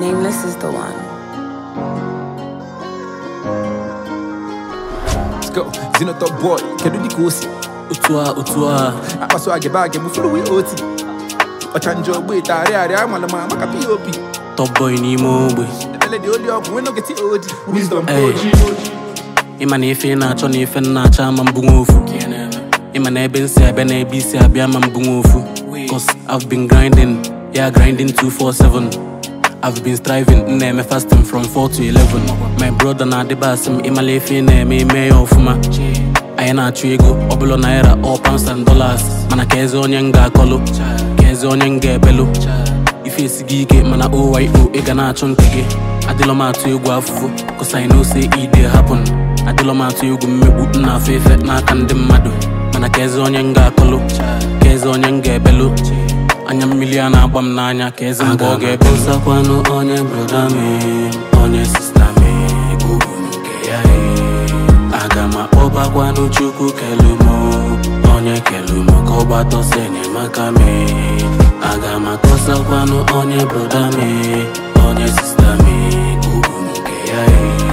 Nameless is the one. Let's go. Zino top boy. Kedu di kosi. otu a otu a Akpaso age bag mu fulu wi oti. Ochanjo ogbe tare are amala ma maka POP. top boy n'ime ogbe Ebele di oli up we no get OG. Wisdom Hey. OG. ịma na ife ị na-achọ na ife m na-achọ ama mbụ nwa ofu ịma na ebe nsi abịa na ebe isi abịa ama mbụ nwa ofu cause I've been grinding yeah grinding 247 I've been striving m na-eme fasting from 4 to 11 my brother na-adịba asị m ịmala ife ị na-eme ime ya ọfụma anyị na-achụ ego ọbụla naira all pounds and dollars mana ka eze onye m ga-akọlụ ka eze onye m ga-ebelụ ife esighị ike mana oyo ị ga na-achụ nke gị adịlọ m atụ egwu afụfụ cause I know say e dey happen adịlọ m atụ egwu mmegbu m na-afụ efe n'aka ndị mmadụ mana ka eze onye m ga-akọlụ ka eze onye m ga-ebelụ anya mmiri a na-agba m n'anya ka eze mgbe ọ ga-ebe nsakwanụ onye broda m onye sista m ugwu nke ya aga m akpọbakwanụ chukwu kelumo onye kelumo ka ọ gbatọsọ enyemaka m aga m atọsakwanụ onye broda m onye sista m ugwu nke ya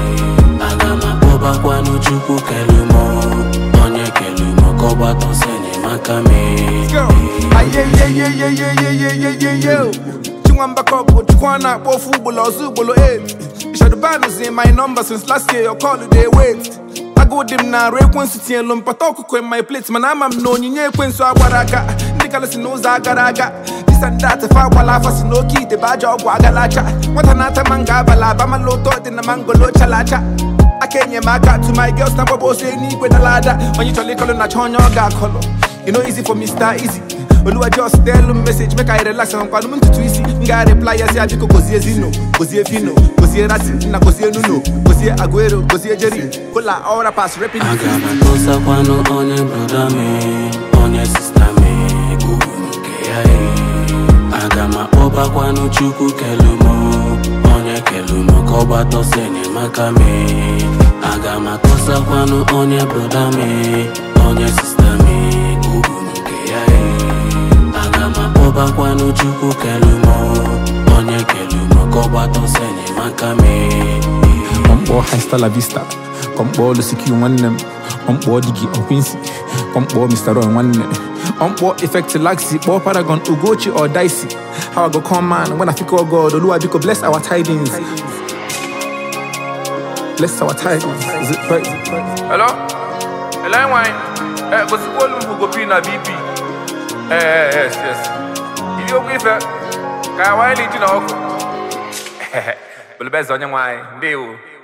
aga m akpọbakwanụ chukwu kelumo onye kelumo ka ọ gbatọsọ enyemaka m Go. Aye ye ye ye ye ye ye ye ye ye. Chingwamba couple, Chukwana, Bofu, Bulo, Zubulo, 8. Shadoban's in my number since last year, your call they wait. I go dim na re city and lumpatoko in my plates, man. I'm no nye kwenso awaraga. Nicholas knows agaraga. This and that, if I wala fast no key, the badger of Wagalacha. What anata manga bala, bama loto, in the mango lo chalacha. I can't get my cat to my girls, now boss say need with the ladder. When you tell it, color, not on your got color. You know easy for Mr. Easy. Oluwa just tell him message make I relax and kwanu muntu twisi nga reply ya si abiko kozie zino kozie fino kozie rasi na kozie nuno kozie aguero kozie jerry kola all rappers rapping aga m atọsakwanụ onye broda m onye sista m ugwu nke ya aga m akpọbakwanụ chukwu kelumo onye kelumo ka ọ gbatọsọ enyemaka m aga m atọsakwanụ onye broda m onye sista m ugwu nke ya aga m akpọbakwanụ chukwu kelumo onye kelumo ka ọ gbatọsọ enyemaka m Kompo hasta la vista Kompo Lusikiu nwanne m Kompo Digi Okwinsi Kompo Mr. Ron nwanne Kompo Effect Laxi Kpọọ Paragon Ugochi or Dicey How I go come man when I think oh God Oluwa biko bless our tidings Bless our tidings Is it right? Hello? Hello, wine. Eh, go see all who go pin a BP. Eh, eh, yes, yes. Ili okwu ife. Ka wine li jina ọkụ. Bele best onye nwanyị. Ndewo.